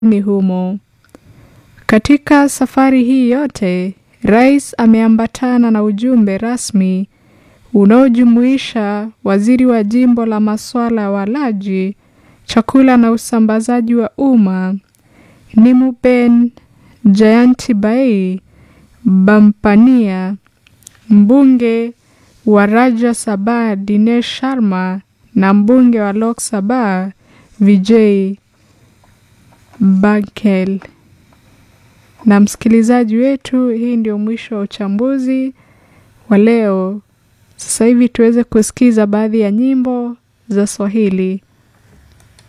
ni humo. Katika safari hii yote, rais ameambatana na ujumbe rasmi unaojumuisha waziri wa jimbo la masuala ya walaji, chakula na usambazaji wa umma Nimuben Jayanti Bampania, mbunge wa Rajya Sabha Dinesh Sharma na mbunge wa Lok Sabha Vijay Baghel. Na msikilizaji wetu, hii ndio mwisho wa uchambuzi wa leo. Sasa hivi tuweze kusikiza baadhi ya nyimbo za Swahili.